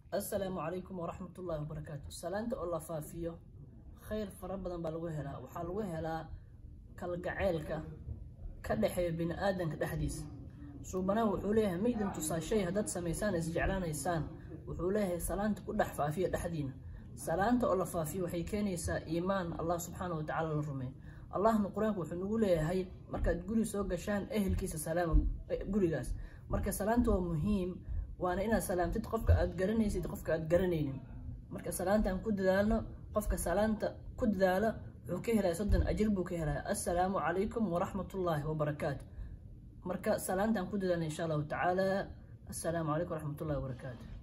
assalaamu calaykum waraxmatullaahi wabarakaatu salaanta oo la faafiyo khayr fara badan baa lagu helaa waxaa lagu helaa kalgaceylka ka dhexeeya bini aadanka dhexdiisa suubanaha wuxuu leeyahay ma idin tusaa shay haddaad samaysaan isjeclaanaysaan wuxuu leeyahay salaanta ku dhex faafiya dhexdiina salaanta oo la faafiyo waxay keenaysaa iimaan allah subxaana wa tacaala la rumeey allahna qur-aanku wuxuu nagu leeyahay markaad guri soo gashaan ehelkiisa salaama gurigaas marka salaanta waa muhiim waana inaad salaamtid qofka aad garanaysid qofka aad garanaynin marka salaantaan ku dadaalno qofka salaanta ku dadaalo wuxuu ka helaya soddon ajir buu ka helaya assalaamu calaykum waraxmatullaahi wabarakaatu marka salaantaan ku dadaalna insha allahu tacaala assalaamu calaykum waraxmatullahi wabarakaatu